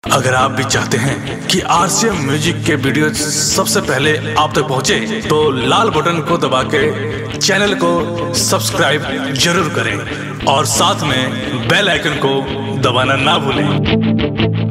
अगर आप भी चाहते हैं कि आरसीएम म्यूजिक के वीडियो सबसे पहले आप तक पहुंचे, तो लाल बटन को दबा के चैनल को सब्सक्राइब जरूर करें और साथ में बेल आइकन को दबाना ना भूलें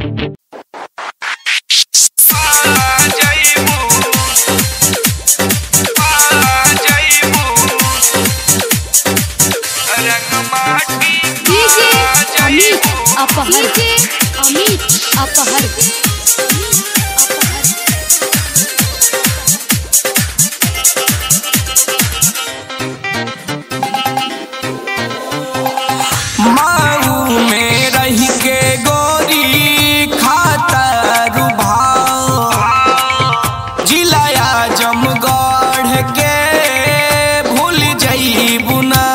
डीजे अमित अपहर डीजे अमित अपहर माऊ में रही के गोरी खाता रुभाव जिलाया जमगढ़ के भूल जईबू ना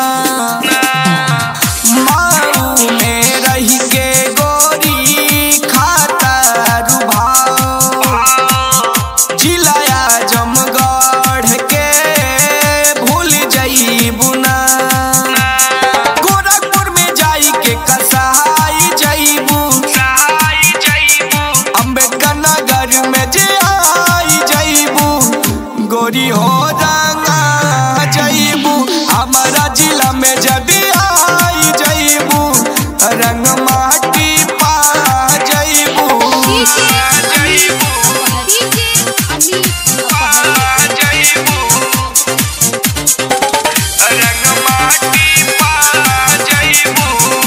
माऊ में रही के गोरी खाता रुभाव जिलाया जमगढ़ के भूल जईबू ना गोरखपुर में जाई के कसाई जईबू अम्बेडकर नगर में जे आई जईबू गोरी हो रंगा जईबू हमारा जिला में जदी आई जईबू रंग माटी पा जईबू डीजे अमित अपहर डीजे अमित अपहर रंग माटी पा जईबू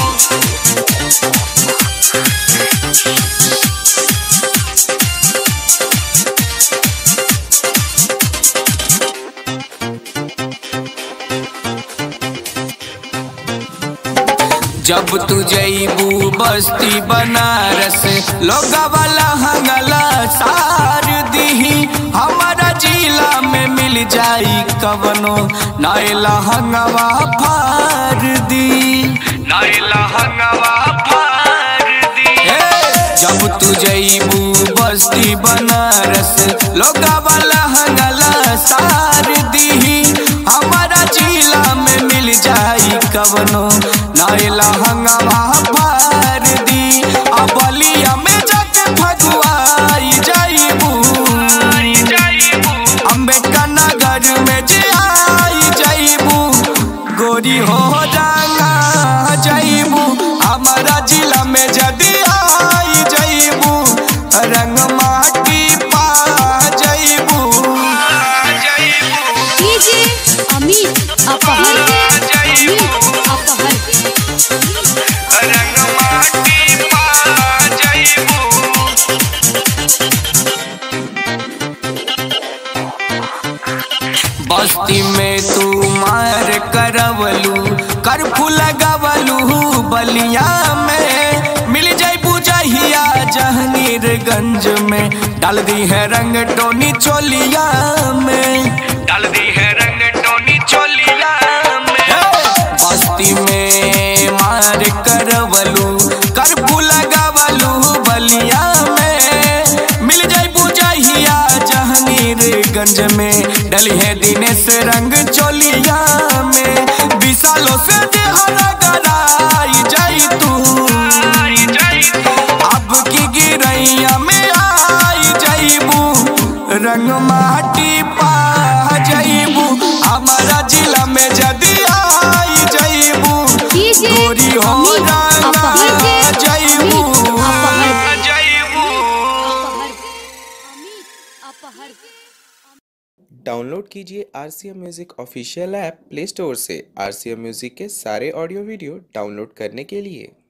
जब तू जईबू बस्ती बनारस लोग वाला हंगला सार दीही हमारा जिला में मिल जाई कवनो नायला हंगवा फार दी नायला हंगवा फार दी जब तू जईबू बस्ती बनारस लोग वाला हंगला सार दीही हमारा जिला में मिल जाई कवनो नायला हंगवा फार दी आ बलिया में जाके फगुआई जाईबू अम्बेडकर नगर में जे आई जाईबू गोरी हो जाना जाईबू हमारा जिला में जदी आई जाईबू रंग माटी पा जाईबू डीजे अमित अपहर अमित अपहर रंग माटी पा जाईबू बस्ती में तू मार करवलू करफू लगवलू बलिया में मिल जाई बुझहिया जहांगीरगंज में डाल दी है रंग टोनी चोलिया में डाल दी है रंग टोनी चोलिया में बस्ती में मार करवलू करफू लगवलू बलिया में मिल जाई बुझहिया जहांगीरगंज में डली है दिनेश रंग चोलिया में विशालों से देहरा गराई जाई तू अब की गिरैया में आई जाईबू रंग माटी पा जाईबू हमारा जिला में जदी आई जाईबू डीजे गोरी हो अमित रंगा अपहर जाईबू अमित अपहर जाईबू अमित अपहर डाउनलोड कीजिए R C M music official app Play Store से आर सी एम म्यूज़िक के सारे ऑडियो वीडियो डाउनलोड करने के लिए